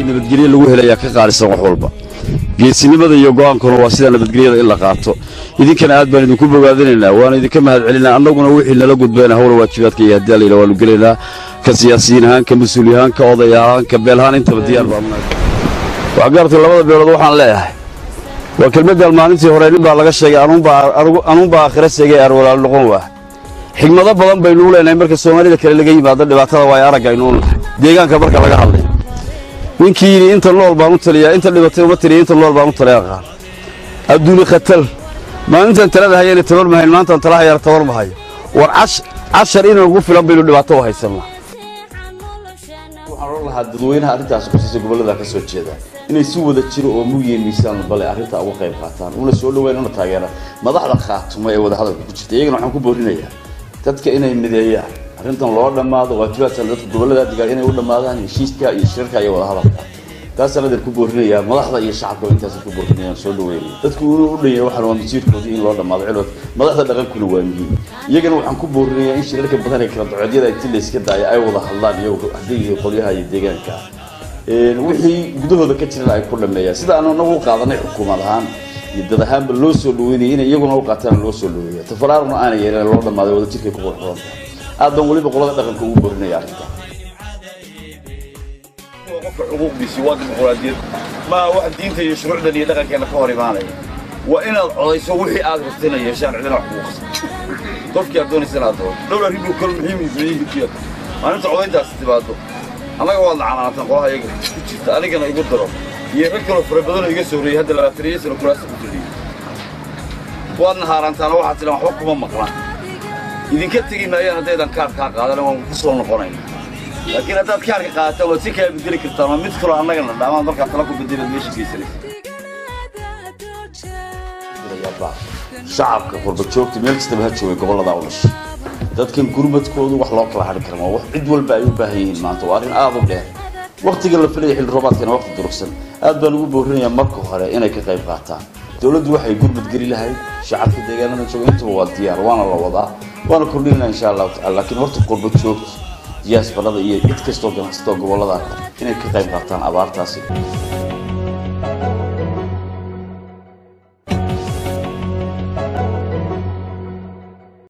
nabadgelyo lagu helayaa ka qaalisan wax walba geesinimada iyo go'aankuna waa sida nabadgelyada in la qaato idinkana aad baan idinku bogaadinaynaa waana idinka mahad celinaa annaguna wixii nala gudbayna howla waajibaadka iyo haddii allayla waanu gelaynaa ka siyaasiyiin ahaan ka mas-uul ahaan ka oday ahaan ka beel ahaan intaba diyaar baan waxgaarta labada beelood waxaan leeyahay waa kelmaddan maalintii hore nin baa laga sheegay anuunbaa aakhira seegay arwalaal noqon waa xigmado badan baynu u leenahay marka soomaalida kale laga yimaado dhibaatada waa aragga aynu u nahay deegaanka marka laga hadlay ninkii yidhi inta nool baan u taliyaa inta dhibatay uma taliya inta nool baan u taliya aqaan adduuni khatal maalintan talada hayana tabar mahayn maantaan tala hayana tabar mahayo war cashar inagu filan baynu dhibaato u haysanaa waxaan oran lahaa dadweynaha arrintaas kusiisa gobollada ka soo jeeda inay si wada jiro oo mugiyeen miisaan bale arrinta uga qayb qaataan una soo dhaweyn una taageeraan madaxda khaatuma ee wadahadalka ku jirta iyagana waxaan ku boorinayaa dadka inay mideeyaan arrintan loo dhammaado waajibaadkan dadka gobollada degaan inay u dhammaadaan heshiiska iyo shirarka iyo wadahadalka taasaan adan ku boorinayaa madaxda iyo shacabka intaas ku boorinayaan soo dhaweynaya dadku inuu u dhanyay waxaan waa masiirkoodii in loo dhammaado cilwad madaxda dhaqankuna waa muhiim iyagana waxaan ku boorinayaa in shirarka badan ee kala docodyada intii layska daaya ay wada hadlaan iyagu haddii iyo qolyaha iyo deegaanka wixii gudahooda ka jirana ay ku dhameeyaan sida aan anagu u qaadanay xukuumad ahaan iyo dad ahaanba loo soo dhaweynaya inay iyaguna u qaataan loo soo dhaweeya tafaraaruna aanay yeelan loo dhammaaday wada jirkay ku qurxoon aad baan weliba qolada dhaqanka ugu borinaya arrinta qofka xuquuqdiisi waa dimuqraadiyad maaha wax diinta iyo shuruucdan iyo dhaqankeena ka hor imaanaya waa inaad codayso wixii aad rabtina yeeshaan cidina wax kugu qasba qofkii aad doonaysa inaad doodo dhowr arrin buu kala muhiim yihiin maalinta codayntaasi timaado annaga waad lacanaantaan qolaha iyaga ku jirta anigana igu daro iyo rag kaloo fara badanoo iga soo reeyay hadda labaataniyo sano kuraasta ku fadhiyey waadna haaraantaana waxaad tidhaan waxba kuma maqlaan idinka tegi maayaan haddaydan kaarkaa qaadana waan ku soo noqonayna laakiin haddaad kaarka qaadataan waad si kala bedeli kartaan waa mid kaloo annagana dhaamaad markaad tala ku bedelaad meesha geysanaysa shacabka qurba joogta meel kastaba ha joogay gobollada u dhashay dadkan gurmadkoodu wax loo kala hadhi kara wax cid walba ay u baahan yihiin maanta waa arrin aad u dheer waktiga la filaya xilli roobaadkana waqti durugsan aad baan ugu boorinayaa marka hore inay ka qayb qaataan dowladdu waxay gurmad geli lahayd shacabka deegaanada jooga intaba waa diyaar waana la wadaa waana kordhinayna insha allahu tacala laakiin horta qurba joogta diyaasbarada iyo cid kastoo ganacsatoo gobollada inay ka qayb qaataan abaartaasi